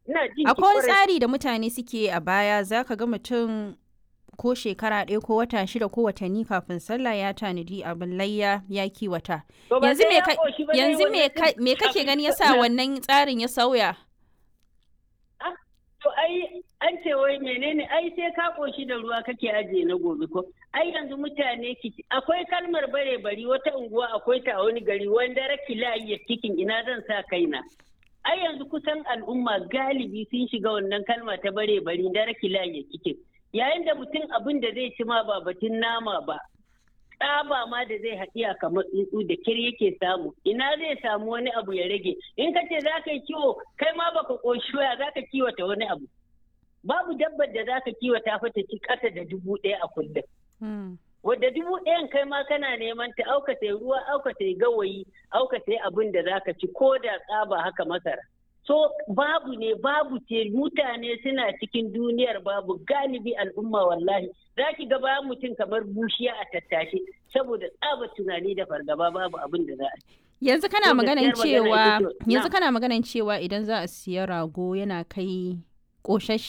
ina jin ki Akwai wani kwarai. tsari da mutane suke a baya za ka ga mutum ko shekara ɗaya ko wata shida ko watanni kafin sallah ya tanadi abin layya ya kiwata. To ba Yanzu sai me ya ka- ƙoshi ba dai yanzu me wannan ka- din me kake kafin gani yasa sallah. wannan tsarin ya sauya? Ah, To ai an ce wai menene ai sai ka koshi da ruwa kake ajiye na gobe ko ai yanzu mutane ki akwai kalmar bare bari wata unguwa akwai ta a wani gari wanda raki layi ya cikin ina zan sa kaina ai yanzu kusan al'umma galibi sun shiga wannan kalma ta bare bari da raki layi ya cikin yayin da mutum abin da zai ci ma ba batun nama ba tsaba ma da zai haɗiya kamar tsuntsu da kir yake samu ina zai samu wani abu ya rage in ka ce za ka yi kiwo kai ma baka ƙoshi waya za ka kiwata wani abu babu dabbar da za ka kiwata fa ta ci ƙasa da dubu ɗaya a kullum Hmm. wadda dubu ɗayan kai ma kana neman ta auka ta ruwa auka ta gawayi auka ta abin da za ka ci ko da tsaba haka masara so babu ne babu ce mutane suna cikin duniyar babu galibi al'umma wallahi za ki ga bayan mutum kamar bushiya a tattashe saboda tsaba tunani da fargaba babu abin da za a ci Yanzu kana To, maganan gaskiyar magana cewa ita ce- yanzu na'am. kana maganan cewa idan za a siya rago yana kai ƙoshashe